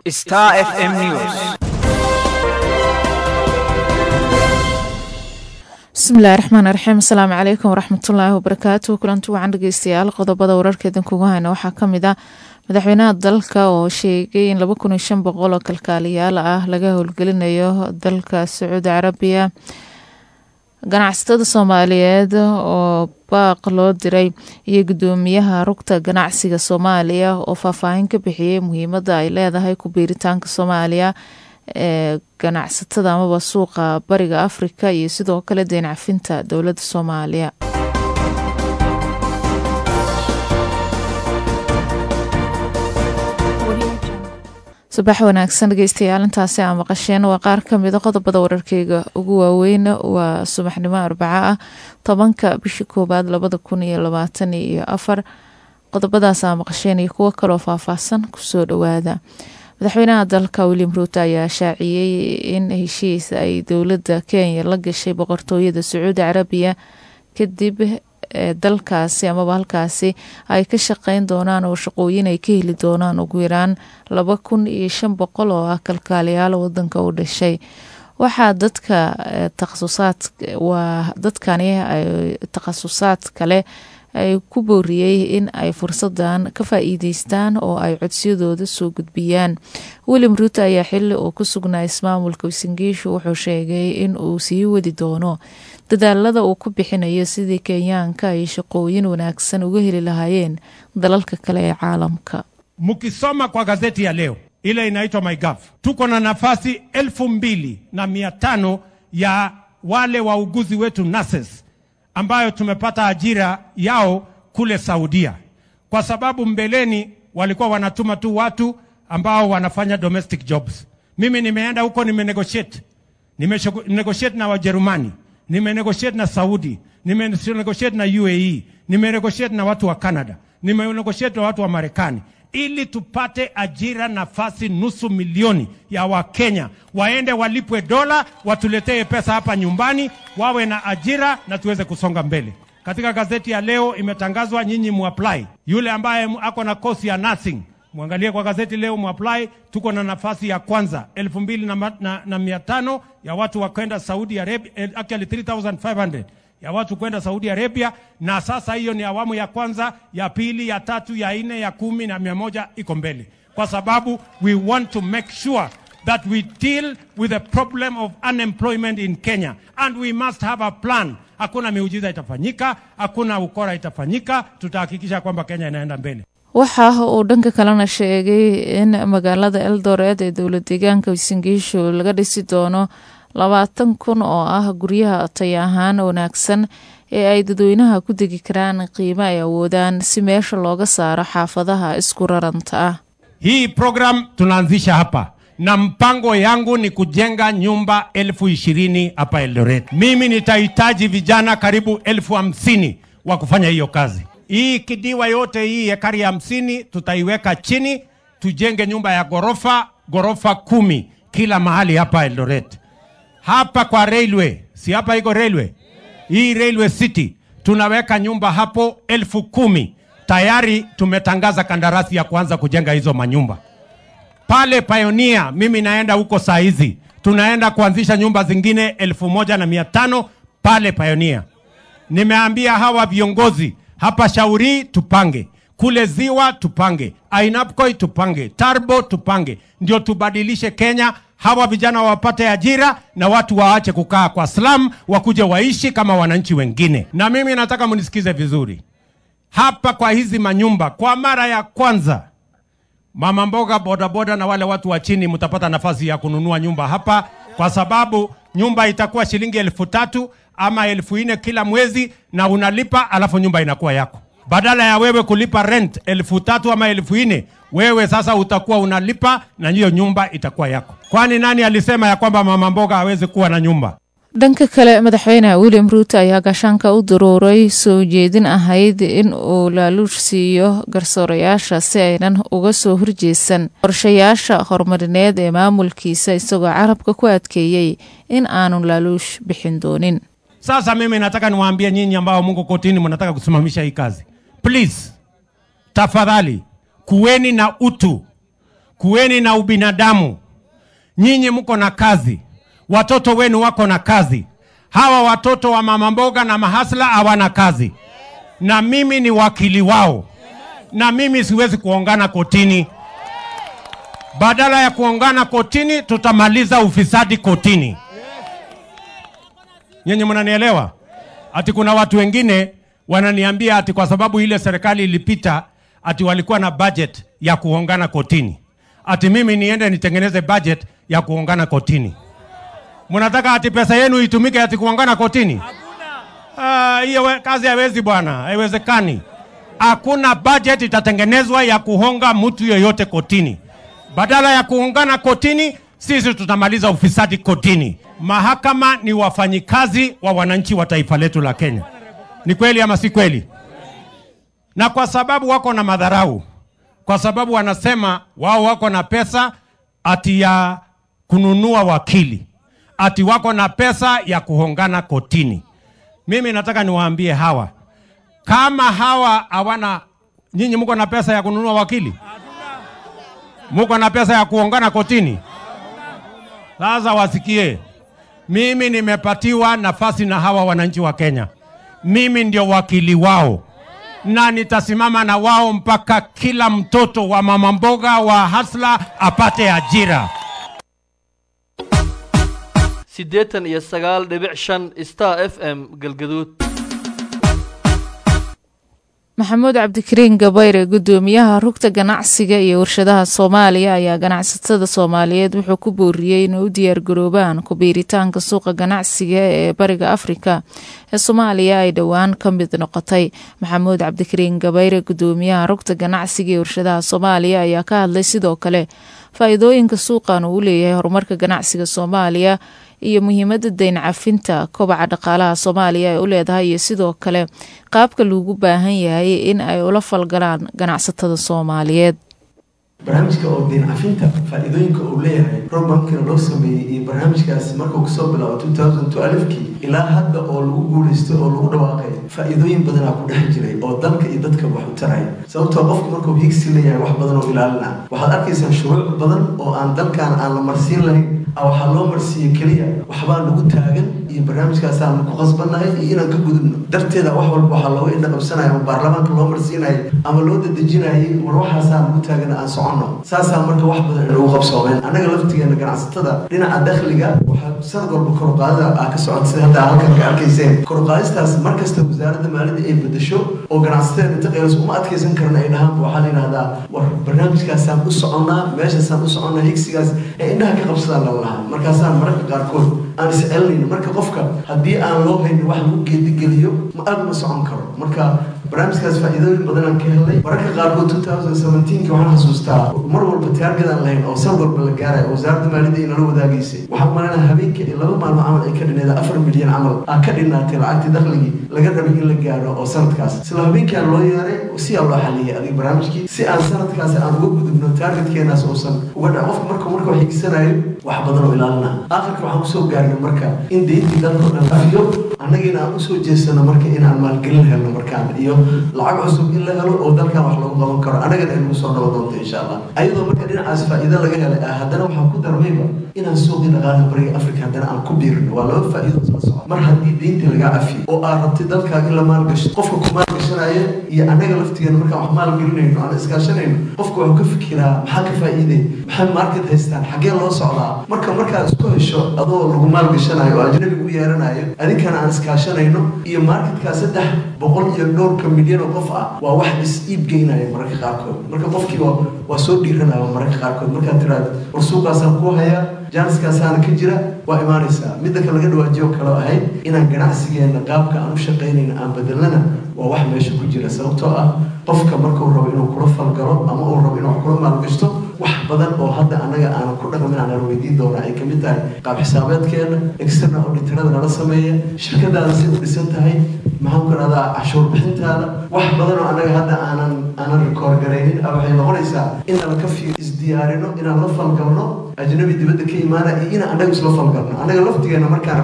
Star FM News. bismillahi raxmaan raxiim asalaamu calaykum waraxmatullaahi wabarakaatu kulanti wacan dhegeystayaal qodobada wararkeedan kugu hayna waxaa kamid ah madaxweynaha dalka oo sheegay in laba kun iyo shan boqol oo kalkaaliyaal ah laga howlgelinayo dalka sacuudi carabiya ganacsatada soomaaliyeed oo baaq loo diray iyo gudoomiyaha rugta ganacsiga soomaaliya oo faahfaahin ka bixiyey muhiimada ay leedahay ku biiritaanka soomaaliya ee ganacsatada amaba suuqa bariga afrika iyo sidoo kale deyn cafinta dowladda soomaaliya subax wanaagsan dhegeystayaal intaasi aa maqasheen waa qaar kamida qodobada wararkeyga ugu waaweyn waa subaxnimo arbaco ah tobanka bishii koowaad labada kun iyo labaatan iyo afar qodobadaas aa maqasheen iyo kuwo kaloo faahfaahsan kusoo dhawaada madaxweynaha dalka william ruuto ayaa shaaciyey in heshiis ay dowladda kenya la gashay boqortooyada sacuudi carabiya kadib dalkaasi amaba halkaasi ay ka shaqeyn doonaan oo shaqooyin ay ka heli doonaan ugu yaraan laba kun iyo shan boqol oo ah kalkaaliyaal wadanka u dhashay waxaa dadka takhasusaad waa dadkani takhasusaad kale ay ku booriyey in ay fursadan ka faa-iideystaan oo ay codsiyadooda soo gudbiyaan william ruuto ayaa xili uu ku sugnaa ismaamulka wasingiishu wuxuu sheegay in uu sii wadi doono dadaalada uu ku bixinayo sidii kenyaanka ay shaqooyin wanaagsan uga heli lahaayeen dalalka kale ee caalamka Mkisoma kwa gazeti ya leo ile inaitwa MyGov, tuko na nafasi elfu mbili na mia tano ya wale wauguzi wetu nurses ambayo tumepata ajira yao kule Saudia, kwa sababu mbeleni walikuwa wanatuma tu watu ambao wanafanya domestic jobs. Mimi nimeenda huko nimenegotiate, nimenegotiate na Wajerumani, nimenegotiate na Saudi, nimenegotiate na UAE, nimenegotiate na watu wa Canada, nimenegotiate na watu wa Marekani ili tupate ajira nafasi nusu milioni ya Wakenya waende walipwe dola, watuletee pesa hapa nyumbani, wawe na ajira na tuweze kusonga mbele. Katika gazeti ya leo imetangazwa, nyinyi muapply. Yule ambaye ako na kosi ya nursing mwangalie kwa gazeti leo muapply. Tuko na nafasi ya kwanza elfu mbili na, ma- na, na mia tano ya watu wa kwenda Saudi Arabia, eh, actually 3500 ya watu kwenda Saudi Arabia, na sasa hiyo ni awamu ya kwanza, ya pili, ya tatu, ya nne, ya kumi na mia moja iko mbele, kwa sababu we want to make sure that we deal with the problem of unemployment in Kenya and we must have a plan. Hakuna miujiza itafanyika, hakuna ukora itafanyika, tutahakikisha kwamba Kenya inaenda mbele. waxa uu dhanka kalena sheegay in magaalada eldoret ee dowlad deegaanka wasingiishu laga dhisi doono labaatan kun oo ah guryaha tay ahaan wanaagsan ee ay dadweynaha ku degi karaan qiimo ay awoodaan si meesha looga saaro xaafadaha isku raranta ah Hii program tunaanzisha hapa na mpango yangu ni kujenga nyumba elfu ishirini hapa Eldoret. Mimi nitahitaji vijana karibu elfu hamsini wa kufanya hiyo kazi. Hii kidiwa yote hii ekari hamsini tutaiweka chini, tujenge nyumba ya ghorofa ghorofa kumi kila mahali hapa Eldoret. Hapa kwa railway, si hapa iko railway hii railway city, tunaweka nyumba hapo elfu kumi tayari tumetangaza kandarasi ya kuanza kujenga hizo manyumba pale Pioneer. Mimi naenda huko saa hizi, tunaenda kuanzisha nyumba zingine elfu moja na mia tano pale Pioneer. Nimeambia hawa viongozi hapa Shauri tupange, kule Ziwa tupange, Ainapkoi tupange, Tarbo tupange, ndio tubadilishe Kenya. Hawa vijana wapate ajira na watu waache kukaa kwa slum, wakuje waishi kama wananchi wengine. Na mimi nataka mnisikize vizuri hapa kwa hizi manyumba, kwa mara ya kwanza mama mboga, bodaboda na wale watu wa chini mtapata nafasi ya kununua nyumba hapa, kwa sababu nyumba itakuwa shilingi elfu tatu ama elfu nne kila mwezi, na unalipa alafu nyumba inakuwa yako, badala ya wewe kulipa rent elfu tatu ama elfu nne wewe sasa utakuwa unalipa na hiyo nyumba itakuwa yako. Kwani nani alisema ya kwamba mama mboga hawezi kuwa na nyumba? dhanka kale madaxweyne william ruuto ayaa gaashaanka u daruuray soo jeedin ahayd in uu laaluush siiyo garsoorayaasha si aynan uga soo horjeesan qorshayaasha horumarineed ee maamulkiisa isagoo carabka ku adkeeyey in aanu laaluush bixin doonin Sasa mimi nataka niwaambie nyinyi ambao Mungu kotini mnataka kusimamisha hii kazi, please, tafadhali kuweni na utu, kuweni na ubinadamu. Nyinyi mko na kazi, watoto wenu wako na kazi. Hawa watoto wa mama mboga na mahasla hawana kazi, na mimi ni wakili wao, na mimi siwezi kuongana kotini. Badala ya kuongana kotini, tutamaliza ufisadi kotini. Nyinyi mnanielewa? Ati kuna watu wengine wananiambia ati kwa sababu ile serikali ilipita ati walikuwa na budget ya kuongana kotini, ati mimi niende nitengeneze budget ya kuongana kotini. Mnataka ati pesa yenu itumike ati kuongana kotini? Ah, hiyo we- kazi haiwezi bwana, haiwezekani. Hakuna budget itatengenezwa ya kuhonga mtu yoyote kotini. Badala ya kuungana kotini, sisi tutamaliza ufisadi kotini. Mahakama ni wafanyikazi wa wananchi wa taifa letu la Kenya. Ni kweli ama si kweli? Na kwa sababu wako na madharau, kwa sababu wanasema wao wako na pesa ati ya kununua wakili, ati wako na pesa ya kuhongana kotini. Mimi nataka niwaambie hawa, kama hawa hawana, nyinyi mko na pesa ya kununua wakili, mko na pesa ya kuongana kotini. Sasa wasikie, mimi nimepatiwa nafasi na hawa wananchi wa Kenya, mimi ndio wakili wao na nitasimama na wao mpaka kila mtoto wa mama mboga wa hasla apate ajira. siddeetan iyo sagaal dhibic shan star f m galgaduud maxamuud cabdikariin gabayre gudoomiyaha rugta ganacsiga iyo warshadaha soomaaliya ayaa ganacsatada soomaaliyeed wuxuu ku booriyey inay u diyaargaroobaan kubiiritaanka suuqa ganacsiga ee bariga afrika ee soomaaliya ay dhowaan ka mid noqotay maxamuud cabdikariin gabayre gudoomiyaha rugta ganacsiga iyo warshadaha soomaaliya ayaa ka hadlay sidoo kale faa-iidooyinka suuqan uu u leeyahay horumarka ganacsiga soomaaliya iyo muhiimada dayn cafinta kobaca dhaqaalaha soomaaliya ay u leedahay iyo sidoo kale qaabka loogu baahan yahay in ay ula falgalaan ganacsatada soomaaliyeed barnaamijka oo deyn cafinta faa-iidooyinka uu leeyahay robankiina loo sameeyey iyo barnaamijkaasi markuu kasoo bilaabo two thousand twelfkii ilaa hadda oo lagu guulaystay oo lagu dhawaaqay faa-iidooyin badanaa ku dhex jiray oo dalka iyo dadka wax u taraya sababtoo qofku markuu higsi leeyahay wax badan oo ilaalina waxaad arkaysaa shuruuc badan oo aan dalkan aan la marsiin lahayn a waxaa loo marsiiye keliya waxbaa lagu taagan iyo barnaamijkaasaan ku qasbannahay iyo inaan ka gudubno darteeda wax walba waxaa looga indha qabsanaya ama baarlamaanka loo marsiinayo ama loo dadejinayay war waxaasaan lagu taagan aan soconno saasaa marka wax badan inagu qabsoomeen annaga laftigeena ganacsatada dhinaca dakhliga waxaa sanad walba koruqaadida ah ka socota sida hadda halkan ka arkayseen koruqaadistaas markasta wasaaradda maaliyadda ay bedesho oo ganacsatada inta qeylas uma adkaysan karna ay dhahaan waxaa la yidhahdaa war barnaamijkaasaan u soconnaa meeshaasaan u soconnaa higsigaas ee indhaha ka qabsadaan lala lahaa markaasaan mararka qaarkood aan iscelinayno marka qofka haddii aan loo haynin wax lagu geedigeliyo ma aad uma socon karo marka barnaamijkaas faa-iidooyin badan aan ka helnay mararka qaarkood two thousand seventeenki waxaan xasuustaa mar walba taarget aan lahayn oo san walba la gaaraya oo wasaaradda maaliyadda ay nala wadaagaysay waxaan malanaa habeenkii iyo laba maalmo camal ay ka dhineeda afar milyan camal aa ka dhinaatay lacagtii dakhligii laga rabay in la gaaro oo sanadkaas isla habeenkii aan loo yeeray si aan loo xaliyay adiga barnaamijkii si aan sanadkaas aan uga gudubno taargetkeenaas uusan uga dhac qofka marka marka wax higsanayo wax badan oo ilaalina aakhirka waxaan kusoo gaarnay marka in deyntii dalkao dhan afiyo annagiina aan usoo jeesano marka inaan maalgelin helno markaan iyo lacag cusub in la helo oo dalkan wax lagu qaban karo annagana ay nagu soo dhabo doonto insha allah ayadoo marka dhinacaas faa'iido laga helay ah haddana waxaan ku darmayba inaan suuqii dhaqaalaha bariga africa haddana aan ku biirino waa laba faa'iido isla socda mar haddii deyntii lagaa cafiyo oo aad rabtay dalkaaga in la maalgasho qofka ku maalgashanaya iyo annaga laftigeena markaan wax maalgelinayno aan iskaashanayno qofka wuxuu ka fikiraa maxaa ka faa'iiday maxay market haystaan xaggee loo socdaa marka markaad isku hesho adoo lagu maalgashanayo oo ajnabiga u yeeranayo adinkana aan iskaashanayno iyo marketkaa saddex boqol iyo dhowrka milyan oo qof ah waa wax is iib geynaya mararka qaarkood marka qofkiiba waa soo dhiiranaya mararka qaarkood markaad tiraahdo war suuqaasaan ku hayaa jaaniskaasaana ka jira waa imaanaysaa midda kale laga dhawaajiyo kaloo ahayd inaan ganacsigeena qaabka aan u shaqaynayna aan bedelnana waa wax meesha ku jira sababtoo ah qofka markuu rabo inuu kula falgalo ama uu rabo inuu wax kula maalgashto wax badan oo hadda annaga aanan ku dhaqmin aanan weydiin doona ay kamid tahay qaab xisaabeedkeena external auditorada nala sameeya shirkadaada si u dhisan tahay maxaan ku dhahdaa cashuur bixintaada wax badan oo annaga hadda aanan aanan rikoor garaynin a waxay noqonaysaa inaan ka fiir isdiyaarino inaan la falgalno ajnabi dibadda ka imaana iyo inaan annaga isla falgalno annaga laftigeena markaan rabno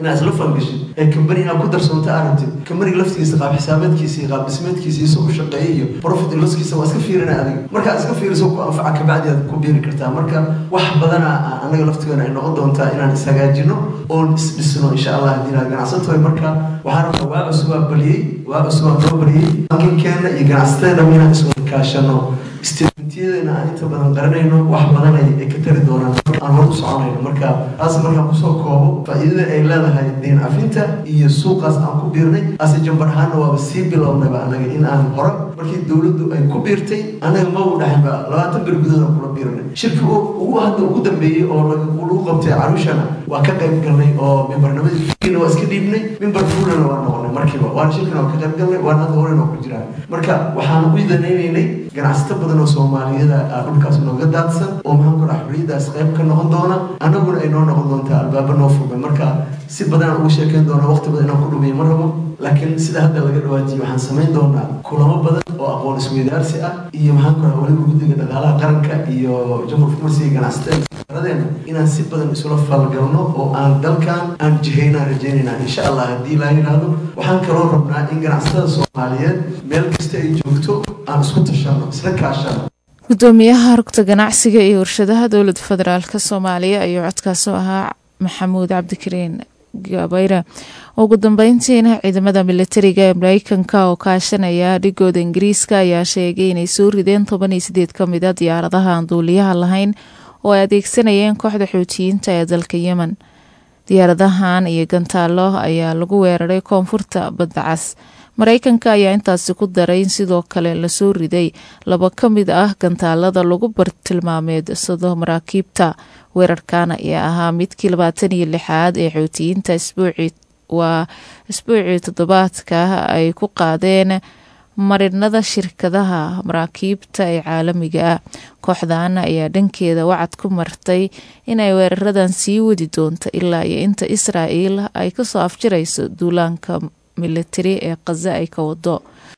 inaad isla falgashid ee kambani inaad ku darsoonto aragtid kambaniga laftigiisa qaab xisaabeedkiisa iyo qaab dhismeedkiisa iyo soo u shaqeeya iyo profit and losskiisa waa iska fiirina adiga markaad iska fiiriso ku anfaca kabacdi aad ku biiri kartaa marka wax badana anaga laftigeena ay noqon doontaa inaan ishagaajino oon isdhisno insha allah haddii inaad ganacsato marka waxaan rabaa waa cusubaa baliyey waa cusubaa noo baliyey bankinkeenna iyo ganacsateena inaan iswada kaashano istiidmentiyadeenna aan inta badan qaranayno wax badan ay ka tari doonaan aan hor u soconayno marka taas markaan kusoo koobo faa'iidada ay leedahay deyn cafinta iyo suuqaas aan ku biirnay ase jambar ahaana waaba sii bilownayba anaga in aan hore markii dowladdu ay ku biirtay anaga ma u dhaxinba labaatan bir gudahood aan kula biirnay shirki ugu hadda ugu dambeeyey oo lagu qabtay caruushana waa ka qayb galnay oo mimbarnimadii fikirna waa iska dhiibnay mimbar fuulana waa noqonay markiiba waana shirkina waa ka qayb galnay waana hadda horena ku jiraan marka waxaan u danaynaynay ganacsato badan oo soomaaliyada dhulkaas nooga daadsan oo maxaan ku dhaha xorriyadaas qayb ka noqon doona annaguna ay noo noqon doontaa albaaba noo furmay marka si badan aan ugu sheekeyn doona waqti badan inaan ku dhumiyo ma rabo laakiin sida hadda laga dhawaajiyo waxaan samayn doonaa kulamo badan oo aqoon isweydaarsi ah iyo maxaan ku dhaha weliba guddiga dhaqaalaha qaranka iyo jamhurka marsiga ganacsatada aradeena inaan si badan isula falgalno oo aan dalkan aan jihaynaan rajaynayna insha allah haddii laa yidhaahdo waxaan kaloo rabnaa in ganacsatada soomaaliyeed meel kasta ay joogto aan isku tashano isla kaashano gudoomiyaha rugta ganacsiga iyo warshadaha dowlada federaalk soomaaliya ayuu codkaas u ahaa maxamuud cabdikariin gabayre ugu dambeyntiina ciidamada militariga ee mareykanka oo kaashanaya dhigooda ingiriiska ayaa sheegay inay soo rideen toban iyo sideed ka mid a diyaaradaha aan duuliyaha lahayn oo ay adeegsanayeen kooxda xuutiyiinta ee dalka yemen diyaaradahan iyo gantaalo ayaa lagu weeraray koonfurta badda cas mareykanka ayaa intaasi ku daray in sidoo kale lasoo riday laba ka mid ah gantaalada lagu bartilmaameedsado maraakiibta weerarkan ayaa ahaa midkii labaatan iyo lixaad ee xuutiyiinta isbuucii waa isbuucii toddobaadka ay ku qaadeen marinada shirkadaha maraakiibta ee caalamiga ah kooxdan ayaa dhankeeda wacad ku martay inay weeraradan sii wadi doonto ilaa iyo inta israa'el ay kasoo afjirayso duulaanka militari ee khaza ay ka wado